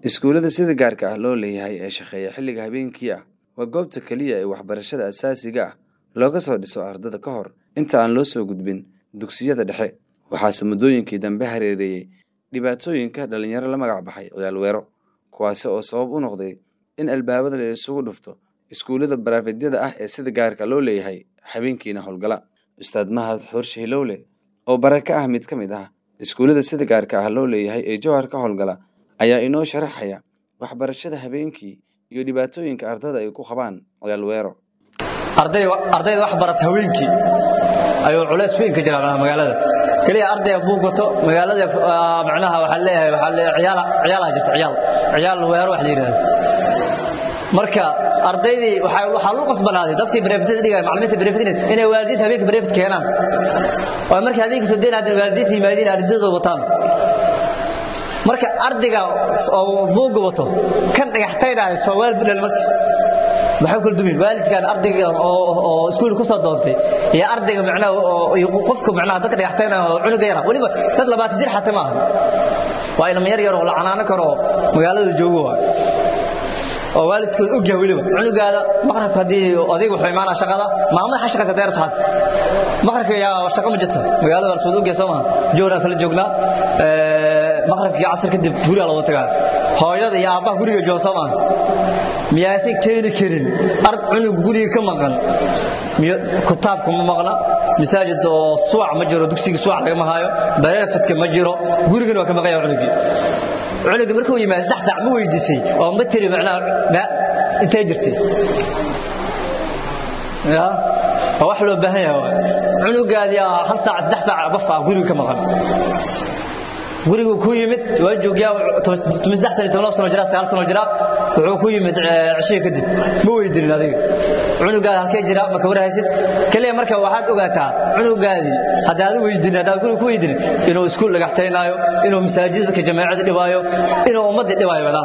Iskuulada sida gaarka ah loo leeyahay ee shaqeeya xilliga habeenkii ah waa goobta kaliya ee waxbarashada aasaasiga ah looga soo dhiso ardayda ka hor inta aan loo soo gudbin dugsiyada dhexe. Waxaase muddooyinkii dambe hareereeyay dhibaatooyinka dhalinyaro la magac baxay ciyaal weero, kuwaasi oo sabab u noqday in albaabada la isugu dhufto iskuulada baraafadyada ah ee sida gaarka loo leeyahay habeenkiina howlgala. Ustaad Mahad Xoorshe Hilowle oo bare ka ah mid ka mid ah iskuulada sida gaarka ah loo leeyahay ee Jowhar ka howlgala ayaa inoo sharaxaya waxbarashada habeenkii iyo dhibaatooyinka ardayda ay ku qabaan ciyaal weero. ardayda wax barata haweenkii ayuu culays weyn ka jiraa magaalada kaliya ardayga buug wato magaalada macnaha waxaa leeyahay waxaa leeyahay ciyaal ciyaal jirta ciyaal ciyaal weero wax la yiraahdo marka ardaydii waxaa waxaa lagu qasbanaaday dadkii bareeftada dhigay macallimiinta bareeftada inay waalidiinta habeenkii bareefad keenaan oo markii habeenkii soo deynayaan waalidiinta yimaadiin ardayda wataan marka ardayga oo buug wato kan dhagaxtaynaayo soo waalid u dhalin marka maxay kala dumin waalidkan ardayga oo iskuul ku soo doontay iyo ardayga macnaha iyo qofka macnaha dadka dhagaxtaynaayo oo cunuga yara waliba dad labaatan jir xataa maaha waa ilmo yar yar oo la canaano karo magaalada joogo waa oo waalidkood og yahay weliba cunugaada maqrabka haddii odayga wuxuu imaanaa shaqada maamada xa shaqaysa deerta had maqrabka yaa shaqo ma jirta magaalada waa lasoo og yahay soo maha joognaa sala joognaa maqrabkii casar kadib guriga looga tagaa hooyada iyo aabbaha guriga jooga soo maha miyaasan keeni karin ard cunug guriga ka maqan kutaabka ma maqna masaajid oo suwac ma jiro dugsiga suwac lagama haayo bareefadka ma jiro gurigana waa ka maqanya cunugii cunuga markuu yimaado saddex saac ma weydiisay oo ma tiri macnaha intee jirtay ya waa wax loo baahan yahay cunugaadii hal saac saddex saac bafa guriga ka maqan gurigu ku yimid waa joogyaa tumisdex sano toban sano jira sagaal sano jira wuxuu ku yimid cishiga kadib ma weydiinin adiga cunugaada halkee jira ma ka warhaysid kaliya marka waxaad ogaataa cunugaadii haddaad weydiinin haddaad guriga ku weydiinin inuu iskuul dhagaxtaynaayo inuu masaajid dadka jamaacada dhibaayo inuu ummaddii dhibaayo walaal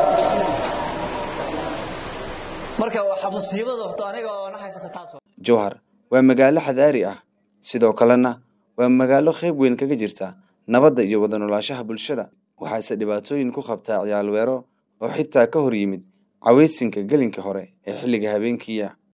marka waxa musiibada horta aniga oo na haysata taas Jowhar waa magaalo xadaari ah sidoo kalena waa magaalo qayb weyn kaga jirta nabadda iyo wada noolaanshaha bulshada waxaase dhibaatooyin ku qabtaa ciyaal weero oo xitaa ka hor yimid cawaysinka gelinka hore ee xilliga habeenkiiya